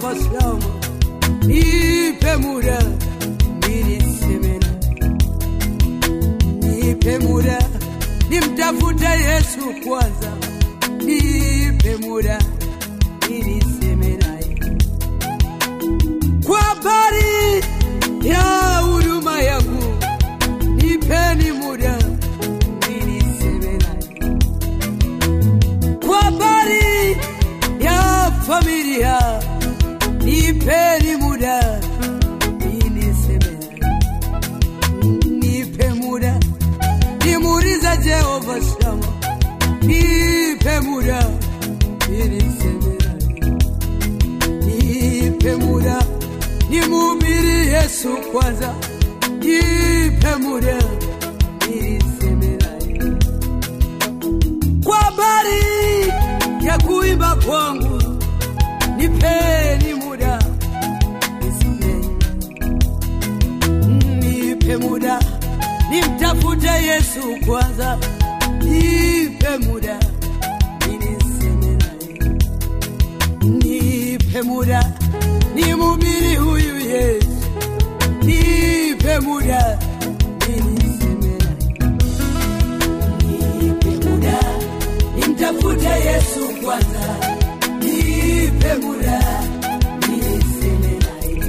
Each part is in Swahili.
Jehova Shama, nipe muda niliseme naye, nipe muda nimtafute Yesu kwanza, nipe muda niliseme naye kwa habari ya huduma yangu, nipeni muda niliseme naye kwa habari ya familia, nipeni muda niliseme naye, nipe muda nimuulize Jehova Shama, nipe muda niliseme naye, nipe muda nimhubiri Yesu kwanza, nipe muda niliseme naye kwa habari ya kuimba kwangu, nipeni muda nisimeni, nipe muda nimtafute Yesu kwanza, nipe muda niniseme naye, nipe muda nimhubiri huyu Yesu, nipe muda niniseme naye nipe muda nimtafute Yesu kwanza, nipe muda niseme naye,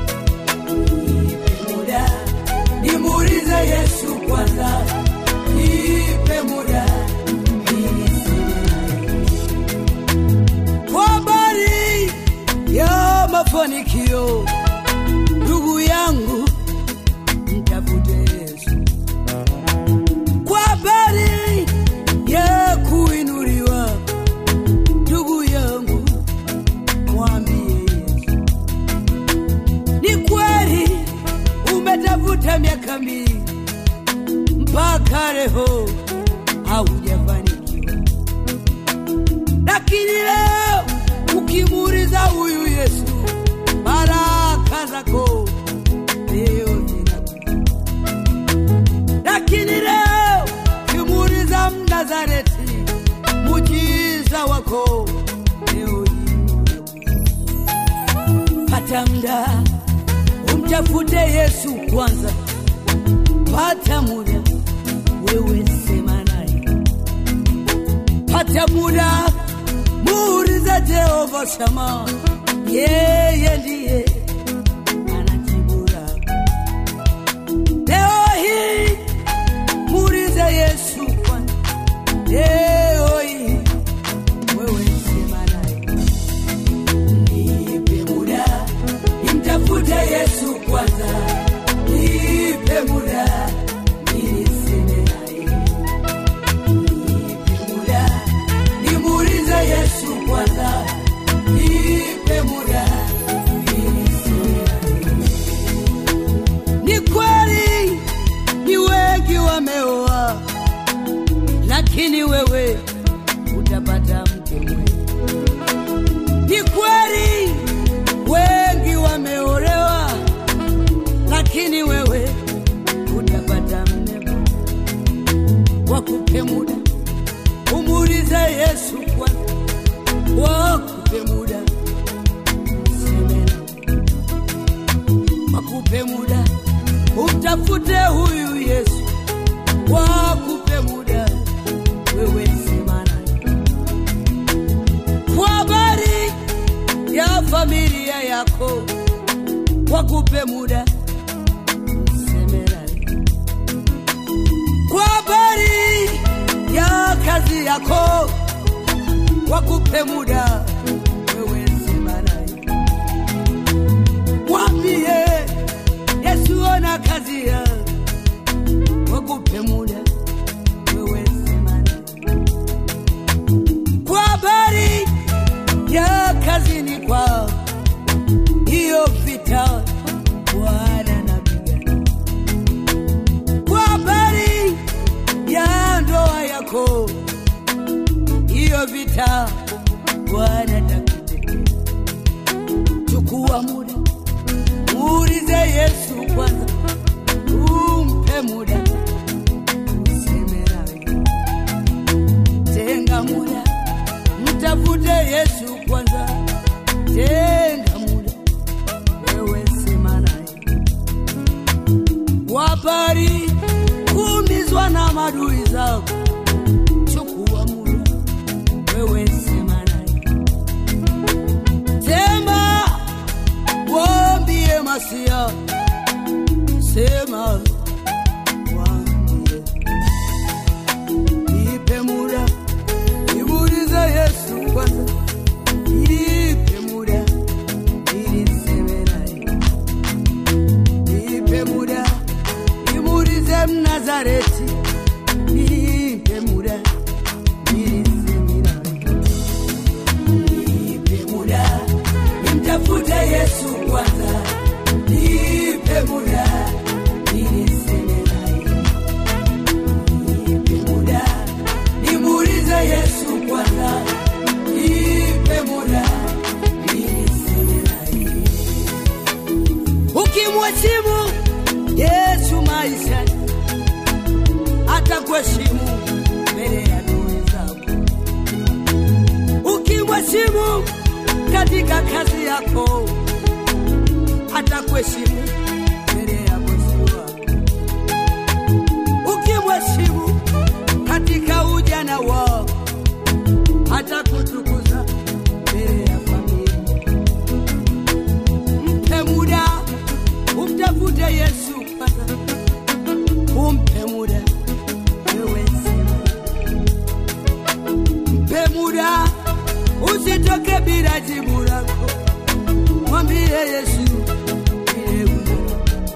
nipe muda nimuulize Yesu kwanza, nipe muda niseme naye kwa habari ya mafanikio, ndugu yangu, mtafute Yesu kwa habari ya kuinuliwa, ndugu yangu, mwambie Yesu. Ni kweli umetafuta miaka mingi mpaka leo haujafanikiwa, lakini leo ukimuuliza huyu Yesu, baraka zako leo zinakuja lakini leo kimuuliza Mnazareti, mujiza wako leo hii pata muda umtafute Yesu kwanza, pata muda wewe sema naye, pata muda muulize Jehova Shama, yeye ndiye anajibu lako. Leo hii muulize Yesu kwanza, leo hii wewe sema naye, nipe muda nimtafute Yesu kwanza, nipe muda niliseme naye, nipe muda nimuulize Yesu kwanza, nipe muda niliseme naye. Ni kweli ni wengi wameoa, lakini wewe utapata mke mwema. Ni kweli wengi wameolewa, lakini wewe utapata mme bora. Wakupe muda umuulize Yesu kwanza, wakupe muda useme naye wakupe muda umtafute huyu Yesu, wakupe muda wewe sema naye kwa habari ya familia yako, wakupe muda useme naye kwa habari ya kazi yako, wakupe muda wewe sema naye mwambie Yesu ona kazi ya wakupe muda wewe sema naye kwa habari ya kazini kwao, hiyo vita Bwana napigana kwa habari ya ndoa yako, hiyo vita Bwana wasia sema waambie nipe muda nimuulize Yesu kwanza nipe muda ili niseme naye nipe muda nimuulize Mnazareti nipe muda ili niseme naye nipe muda nimtafute Yesu kwanza nipe muda ili niseme naye nipe muda nimuulize Yesu kwanza nipe muda ili niseme naye ukimheshimu Yesu maishani atakuheshimu mbele ya adui zako ukimheshimu katika kazi yako atakuheshimu mbele ya bosi wako ukimheshimu katika ujana wako atakutukuza mbele ya familia mpe muda umtafute yesu kwanza umpe muda wewe sema mpe muda usitoke bila jibu lako mwambie yesu ile umo.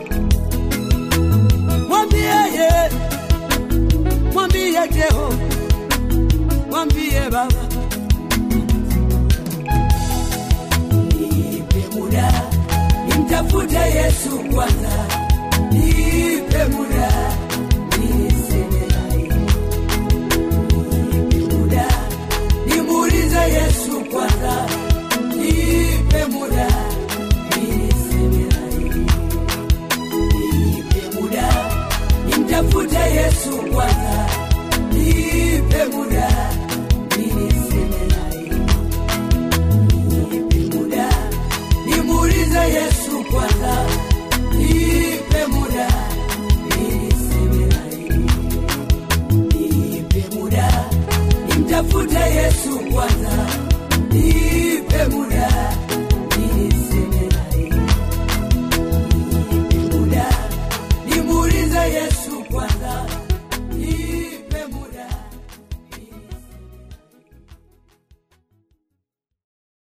mwambie ye mwambie jeho mwambie baba nipe muda nimtafute yesu kwanza nipe muda niseme naye nipe muda nimuulize yesu kwanza nipe muda niseme naye nipe muda nimtafute yesu kwanza nipe muda niseme naye nipe muda nimuulize yesu kwanza nipe muda niseme naye nipe muda nimtafute yesu kwanza